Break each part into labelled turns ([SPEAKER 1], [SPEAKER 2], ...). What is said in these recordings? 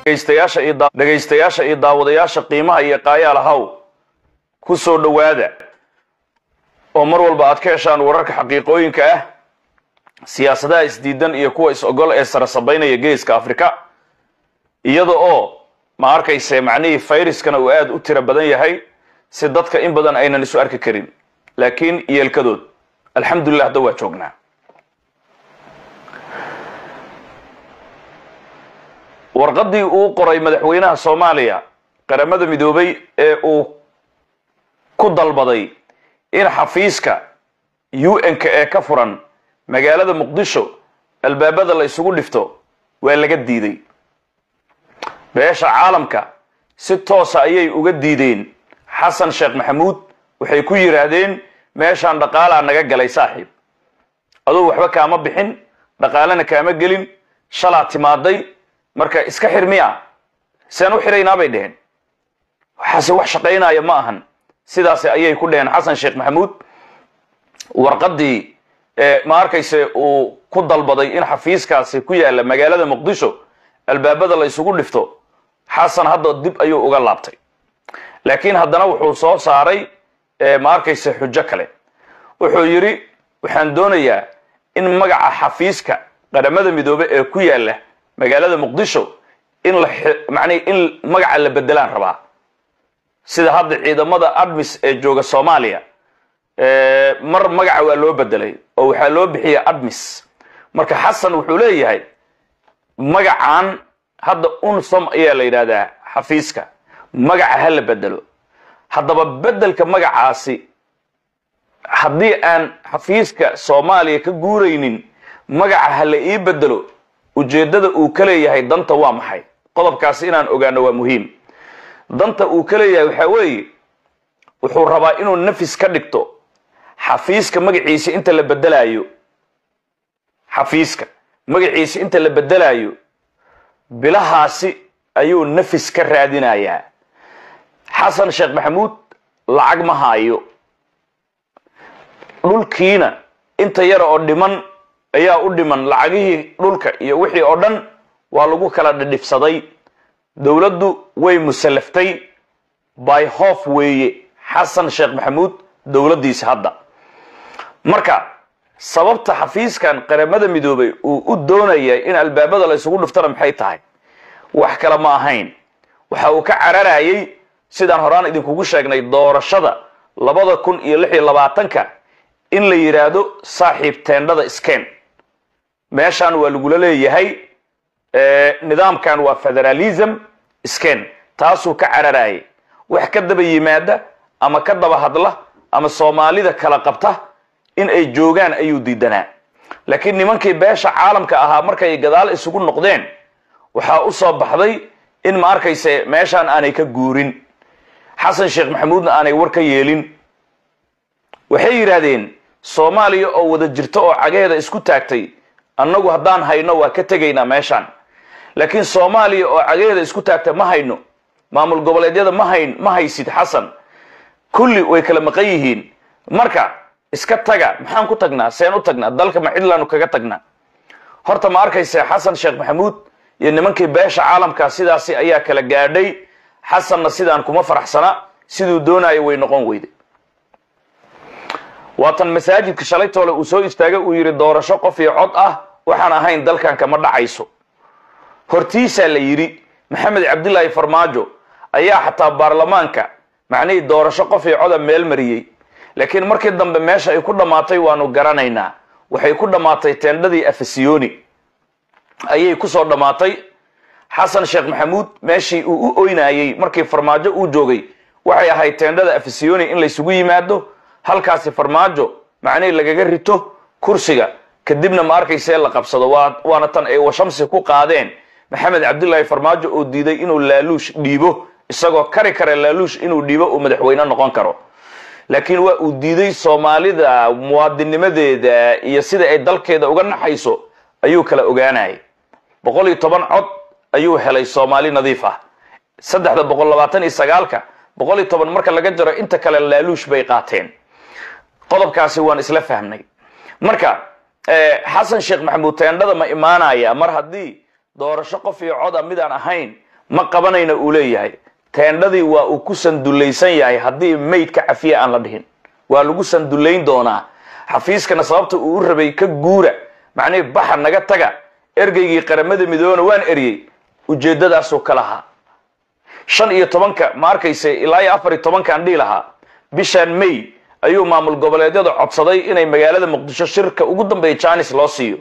[SPEAKER 1] dhegaystayaasha iyo daa- dhegaystayaasha iyo daawadayaasha qiimaha iyo qaayaal haw ku soo dhowaada oo mar walba aad ka heshaan wararka xaqiiqooyinka ah siyaasadaha isdiidan iyo kuwa is-ogol ee sara sabaynaya geeska afrika iyada oo ma arkayse macnihii fayraskana uu aada u tiro badan yahay si dadka in badan aynan isu arki karin laakiin yeelkadood alxamdulilah hadda waa joognaa warqaddii uu qoray madaxweynaha soomaaliya qaramada midoobay ee uu ku dalbaday in xafiiska un-ka ee ka furan magaalada muqdisho albaabada la isugu dhifto waa laga diiday beesha caalamka si toosa ayay uga diideen xasan sheekh maxamuud waxay ku yidhaahdeen meeshaan dhaqaalaa naga galay saaxiib aduu waxba kaama bixin dhaqaalena kaama gelin shalaa timaaday marka iska xir miya seen u xiraynaa bay dheheen waxaase wax shaqaynaya ma ahan sidaas ayay ku dheheen xasan sheekh maxamuud warqaddii ma arkayse uu ku dalbaday in xafiiskaasi ku yaala magaalada muqdisho albaabada la isugu dhifto xasan hadda dib ayuu uga laabtay laakiin haddana wuxuu soo saaray ma arkayse xujo kale wuxuu yidhi waxaan doonayaa in magaca xafiiska qaramada midoobe ee ku yaala magaalada muqdisho in la macnihi in magaca la bedelaan rabaa sida hadda ciidamada admis ee jooga soomaaliya mar magaca waa loo bedelay oo waxaa loo bixiyay admis marka xasan wuxuu leeyahay magacan hadda unsom ayaa la yidhahdaa xafiiska magaca ha la bedelo haddaba bedelka magacaasi haddii aan xafiiska soomaaliya ka guuraynin magaca ha la ii bedelo ujeeddada uu ka leeyahay danta waa maxay qodobkaasi inaan ogaano waa muhiim danta uu ka leeyahay waxaa weeye wuxuu rabaa inuu nafis ka dhigto xafiiska magaciisa inta la bedelaayo xafiiska magaciisa inta la bedelaayo bilahaasi ayuu nafis ka raadinayaa xasan sheekh maxamuud lacag ma haayo dhulkiina inta yara oo dhiman ayaa u dhiman lacagihii dhulka iyo wixii oo dhan waa lagu kala dhidhifsaday dowladdu way musallaftay by hof weeye xasan sheekh maxamuud dowladdiisa hadda marka sababta xafiiskan qaramada midoobay uu u doonaya in albaabada la isugu dhiftana maxay tahay wax kale ma ahayn waxa uu ka cararayay sidaan horaan idinkugu sheegnay doorashada labada kun iyo lix iyo labaatanka in la yidhaahdo saaxiib teendhada sken meeshaan waa lagula leeyahay nidaamkan waa federalism sken taasuu ka cararayay wax ka daba yimaada ama ka daba hadla ama soomaalida kala qabta in ay joogaan ayuu diidanaa laakiin nimankii beesha caalamka ahaa markay gadaal isugu noqdeen waxaa u soo baxday in ma arkayse meeshaan aanay ka guurin xasan sheekh maxamuudna aanay war ka yeelin waxay yidhaahdeen soomaaliya oo wada jirto oo cageeda isku taagtay annagu haddaan hayno waa ka tegaynaa meeshaan laakiin soomaaliya oo cageeda isku taagta ma hayno maamul goboleedyada ma hayn ma haysid xasan kulli way kala maqan yihiin marka iska taga maxaan ku tagnaa seen u tagnaa dalka ma cidlaanu kaga tagnaa horta ma arkayse xasan sheekh maxamuud iyo nimankii beesha caalamka sidaasi ayaa kala gaadhay xasanna sidaan kuma faraxsana siduu doonayo way noqon weyday waatan masaajidka shalaytoole uu soo istaagay uu yidhi doorasho qof iyo cod ah waxaan ahayn dalkan kama dhacayso hortiisaa la yidhi maxamed cabdilaahi farmaajo ayaa xataa baarlamaanka macnihii doorasho qof iyo coda meel mariyey laakiin markii dambe meesha ay ku dhammaatay waanu garanaynaa waxay ku dhammaatay teendhadii afasiyoni ayay kusoo dhammaatay xasan sheekh maxamuud meeshii uu u oynayey markii farmaajo uu joogay waxay ahayd teendhada afasiyoni in laysugu yimaado halkaasi farmaajo macnihii lagaga rito kursiga kadibna ma arkaysee la qabsado waana tan ay washamsi ku qaadeen maxamed cabdilaahi farmaajo oo diiday inuu laaluush dhiibo isagoo kari kara laaluush inuu dhiibo uu madaxweyne noqon karo laakiin waa uu diiday soomaalida muwaadinimadeeda iyo sida ay dalkeeda uga naxayso ayuu kala ogaanayay boqol iyo toban cod ayuu helay soomaali nadiif ah saddexda boqol labaatan iyo sagaalka boqol iyo toban marka laga jaro inta kale laaluush bay qaateen qodobkaasi waan isla fahmnay marka xasan sheekh maxamuud teendhada ma imaanaya mar haddii doorasho qof iyo coda midaan ahayn ma qabanayna uu leeyahay teendhadii waa uu ku sandullaysan yahay haddii maydka cafiye aan la dhihin waa lagu sandullayn doonaa xafiiskana sababta uu u rabay ka guura macnihii baxa naga taga ergeygii qaramada midoobena waan eryey ujeeddadaasuu ka lahaa shan iyo tobanka ma arkayse ilaa iyo afar iyo tobankaan dhihi lahaa bishaan may ayuu maamul goboleedyada codsaday inay magaalada muqdisho shirka ugu dambeeya janis loo siiyo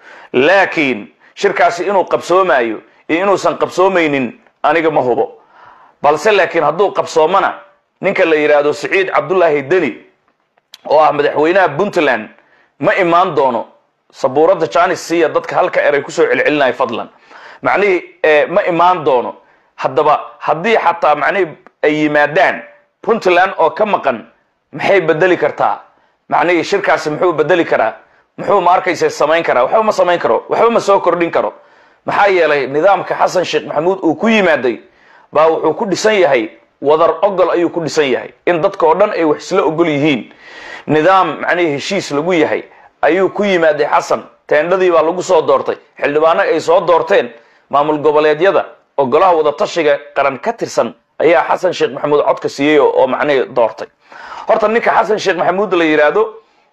[SPEAKER 1] laakiin shirkaasi inuu qabsoomaayo iyo inuusan qabsoomaynin aniga ma hubo balse laakiin hadduu qabsoomana ninka la yidhaahdo siciid cabdullaahi deni oo ah madaxweynaha puntland ma imaan doono sabuuradda janis siiya dadka halka eray kusoo celcelinaya fadlan macnihii ma imaan doono haddaba haddii xataa macnihii ay yimaadaan puntland oo ka maqan maxay bedeli kartaa macnihii shirkaasi muxuu bedeli karaa muxuu ma arkaysa samayn karaa waxba ma samayn karo waxba ma soo kordhin karo maxaa yeelay nidaamka xasan sheekh maxamuud uu ku yimaaday baa wuxuu ku dhisan yahay wadar ogol ayuu ku dhisan yahay in dadka oo dhan ay wax isla ogol yihiin nidaam macnihii heshiis lagu yahay ayuu ku yimaaday xasan teendhadii baa lagu soo doortay xildhibaano ay soo doorteen maamul goboleedyada oo golaha wadatashiga qaran ka tirsan ayaa xasan sheekh maxamuud codka siiyey oo macnihii doortay horta ninka xasan sheekh maxamuud la yidhaahdo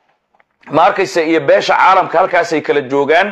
[SPEAKER 1] ma arkaysa iyo beesha caalamka halkaasay kala joogaan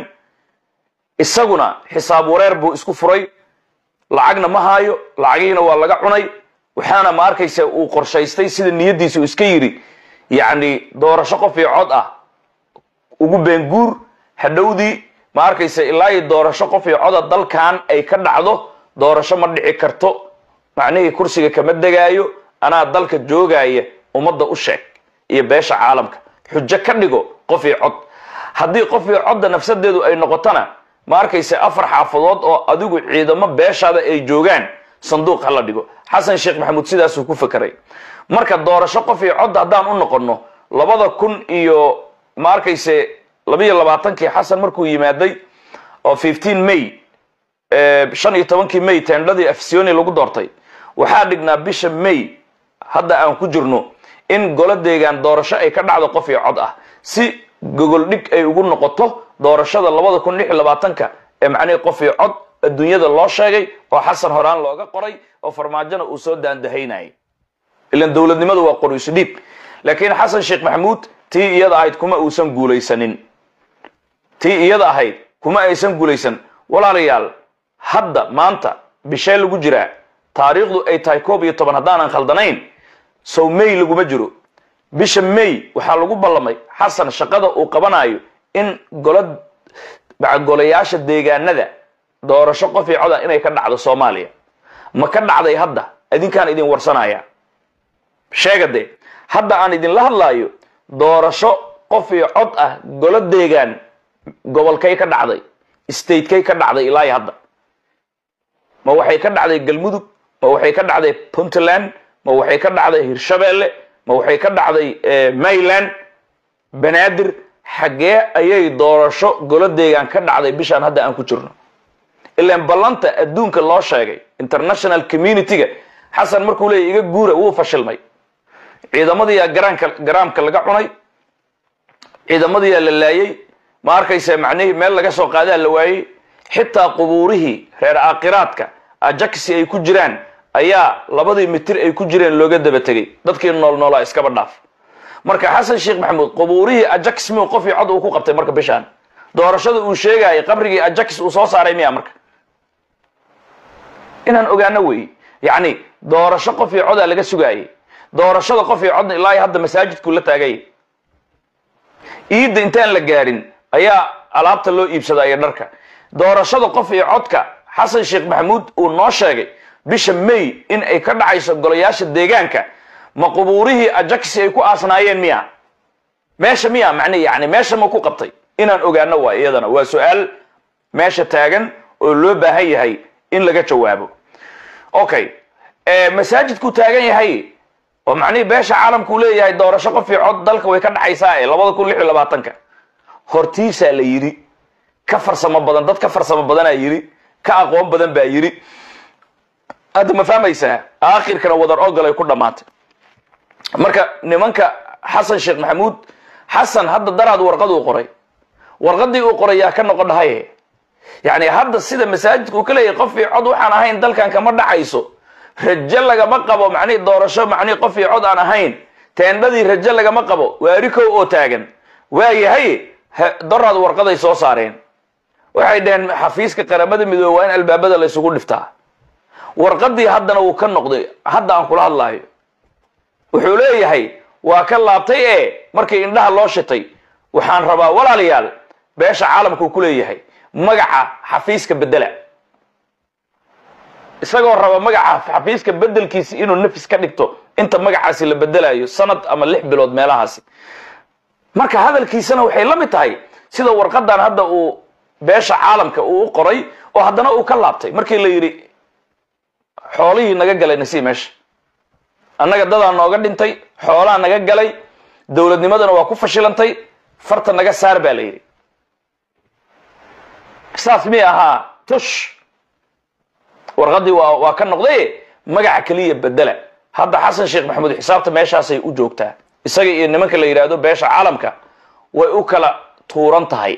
[SPEAKER 1] isaguna xisaab wareer buu isku furay lacagna ma haayo lacagihiina waa laga cunay waxaana ma arkaysa uu qorshaystay sida niyadiisa uu iska yidhi yacni doorasho qof iyo cod ah ugu beenguur hadhowdii ma arkaysa ilaa iyo doorasho qof iyo coda dalkan ay ka dhacdo doorasho ma dhici karto macnihii kursiga kama degaayo anaa dalka joogaya ummadda u sheeg iyo beesha caalamka xujo ka dhigo qof iyo cod haddii qof iyo codda nafsadeedu ay noqotona ma arkaysa afar xaafadood oo adigu ciidamo beeshaada ay joogaan sanduuq hala dhigo xasan sheekh maxamuud sidaasuu ku fekeray marka doorasho qof iyo cod haddaan u noqonno labada kun iyo ma arkayse labiyo labaatankii xasan markuu yimaaday oo fifteen may shan iyo tobankii may teendhadii afsioni lagu doortay waxaa dhignaa bisha may hadda aan ku jirno in golo deegaan doorasho ay ka dhacdo qof iyo cod ah si gogol dhig ay ugu noqoto doorashada labada kun lix iyo labaatanka ee macnihii qof iyo cod adduunyada loo sheegay oo xasan horaan looga qoray oo farmaajona uu soo daandahaynayay ilan dowladnimadu waa qoriisu dhiib laakiin xasan sheekh maxamuud tii iyada ahayd kuma uusan guulaysanin tii iyada ahayd kuma aysan guulaysan walaalayaal hadda maanta bishee lagu jiraa taariikhdu ay tahay koob iyo toban haddaanan khaldanayn sow may laguma jiro bisha may waxaa lagu ballamay xasan shaqada uu qabanayo in golo golayaasha deegaanada doorasho qof iyo coda inay ka dhacdo soomaaliya ma ka dhacday hadda idinkaan idin warsanaya sheega dee hadda aan idinla hadlaayo doorasho qof iyo cod ah golo deegaan gobolkay ka dhacday statekay ka dhacday ilaa iyo hadda ma waxay ka dhacday galmudug ma waxay ka dhacday puntland ma waxay ka dhacday hirshabeelle ma waxay ka dhacday mayland banaadir xaggee ayay doorasho golo deegaan ka dhacday bishaan hadda aan ku jirno ilaan ballanta adduunka loo sheegay international community-ga xasan markuu leeya iga guura wuu fashilmay ciidamadiyaa garaanka garaamka laga cunay ciidamadiyaa la laayay ma arkaysa macnihii meel laga soo qaadaa la waayey xitaa qubuurihii reer aakiraadka ajaxi ay ku jiraan ayaa labadii mitir ay ku jireen looga daba tegay dadkii nool noolaa iskaba dhaaf marka xasan sheekh maxamuud qubuurihii ajax miu qof iyo cod uu ku qabtay marka bishaan doorashada uu sheegayay qabrigii ajax uu soo saaray miya marka inaan ogaano wey yacni doorasho qof iyo codaa laga sugaayay doorashada qof iyo codna ilaa hadda masaajidkuu la taagay iidda intaan la gaarin ayaa alaabta loo iibsadaya dharka doorashada qof iyo codka xasan sheekh maxamuud uu noo sheegay bisha may in ay ka dhacayso golayaasha deegaanka ma qubuurihii ajaxi ay ku aasnaayeen miya meesha miya macne yani meesha ma ku qabtay inaan ogaano waa iyadana waa su-aal meesha taagan oo loo baahan yahay in laga jawaabo okay masaajidkuu taagan yahay oo macnihii beesha caalamkuu leeyahay doorasho qof iyo cod dalka way ka dhaxaysaa ee labada kun lix iyo labaatanka hortiisaa la yidhi ka farsamo badan dad ka farsamo badanaa yidhi ka aqoon badan baa yidhi hadda ma fahmaysaa aakhirkana wadar ogol ay ku dhammaatay marka nimanka xasan sheekh maxamuud xasan hadda daraad warqad uu qoray warqadii uu qoray yaa ka noqon dhahaye yacni hadda sida masaajidka uu ka leeyahay qof iyo cod waxaan ahayn dalkan kama dhacayso rajo lagama qabo macnihi doorasho macnihi qof iyo cod aan ahayn teendhadii rajo lagama qabo waari kow oo taagan waayahay doraad warqaday soo saareen waxay dhaheen xafiiska qaramada midoobe waa in albaabada la ysugu dhiftaa warqadii haddana wuu ka noqday hadda aan kula hadlaayo wuxuu leeyahay waa ka laabtay ee markii indhaha loo shitay waxaan rabaa walaalayaal beesha caalamka uu ku leeyahay magaca xafiiska bedela isagoo raba magaca xafiiska bedelkiisi inuu nafis ka dhigto inta magacaasi la bedelayo sanad ama lix bilood meelahaasi marka hadalkiisana waxay la mid tahay sida warqadan hadda uu beesha caalamka uu u qoray oo haddana uu ka laabtay markii la yidhi xoolihii naga galay nasi meesha annaga dadaa nooga dhintay xoolaa naga galay dowladnimadana waa ku fashilantay farta naga saar baa la yidhi saas mi ahaa tush warqadii waa waa ka noqday magaca keliya bedela hadda xasan sheekh maxamuud xisaabta meeshaasay u joogtaa isaga iyo nimanka la yidhaahdo beesha caalamka way u kala tuuran tahay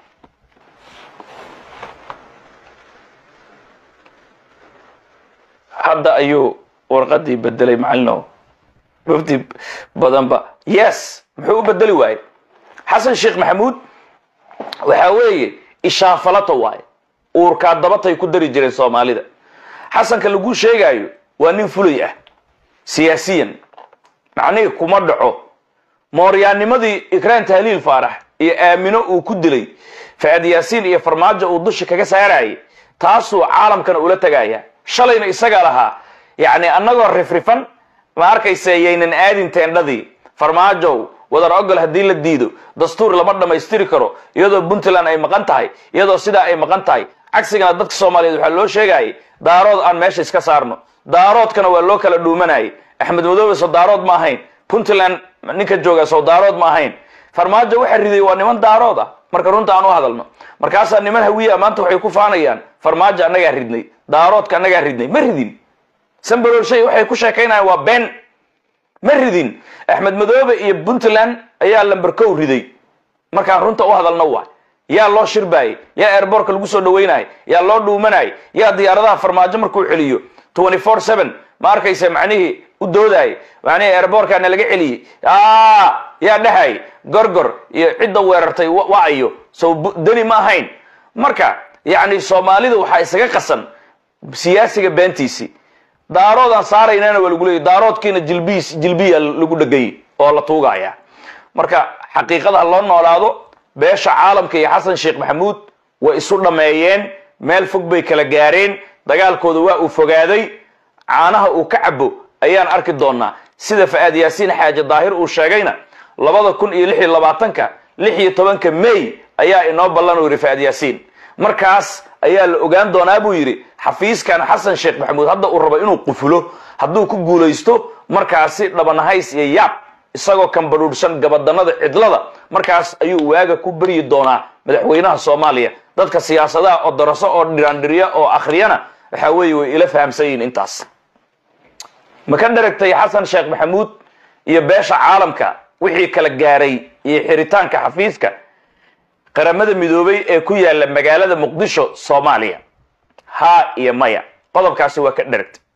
[SPEAKER 1] hadda ayuu warqadii bedelay macalino wafdi badanba yes muxuu u bedeli waaye xasan sheekh maxamuud waxaa weeye ishaafalato waaye uurkaa dabatay ku dari jireen soomaalida xasanka lagu sheegaayo waa nin fulay ah siyaasiyan macnihii kuma dhaco mooryaanimadii ikraan tahliil faarax iyo aamino uu ku dilay faad yaasiin iyo farmaajo uu dusha kaga saarayay taasuu caalamkana ula tegaya shalayna isagaa lahaa yacni annagoo rifrifan ma arkayse yaynan aadin teendhadii farmaajow wadar ogol haddii la diido dastuur lama dhammaystiri karo iyadoo puntland ay maqan tahay iyadoo sidaa ay maqan tahay cagsigana dadka soomaaliyeed waxaa loo sheegayay daarood aan meesha iska saarno daaroodkana waa loo kala dhuumanayay axmed madoobe soo daarood ma ahayn puntland ninka jooga soo daarood ma ahayn farmaajo waxa riday waa niman daarood ah marka runta aan u hadalno markaasaa niman hawiya maanta waxay ku faanayaan farmaajo annagaa ridnay daaroodka annagaa ridnay ma ridin sambalolshay waxay ku sheekaynayaan waa been ma ridin axmed madoobe iyo puntland ayaa lamberkow riday markaan runta u hadalno waa yaa loo shirbaayey yaa airbortka lagu soo dhaweynayay yaa loo dhuumanayay yaa diyaaradaha farmaajo markuu celiyo twenty four seven ma arkaysa macnihii u doodaayay macnihii airbortkana laga celiyey yaa dhahay gorgor iyo cidda weerartay wacayo sow deni ma ahayn marka yacni soomaalida waxaa isaga qasan siyaasiga beentiisii daaroodaan saaraynana waa lagu leeyay daaroodkiina jilbiis jilbiya lagu dhegay oo la tuugaya marka xaqiiqada loo noolaado beesha caalamka iyo xasan sheekh maxamuud way isu dhammeeyeen meel fog bay kala gaareen dagaalkooda waa uu fogaaday caanaha uu ka cabo ayaan arki doonaa sida fa'aad yaasiin xaaji daahir uu sheegayna labada kun iyo lix iyo labaatanka lix iyo tobanka may ayaa inoo ballan uu yidhi fa'aad yaasiin markaas ayaa la ogaan doonaa buu yidhi xafiiskan xasan sheekh maxamuud hadda uu rabo inuu qufulo hadduu ku guulaysto markaasi dhabanahays iyo yaab isagoo kambadhuudhsan gabadanada cidlada markaas ayuu waaga ku beryi doonaa madaxweynaha soomaaliya dadka siyaasadaha oo daraso oo dhiraandhirya oo akhriyana waxaa weeye way ila fahamsan yihiin intaas ma ka dharagtay xasan sheekh maxamuud iyo beesha caalamka wixii kala gaaray iyo xiritaanka xafiiska qaramada midoobay ee ku yaala magaalada muqdisho soomaaliya haa iyo maya qodobkaasi waa ka dharagtay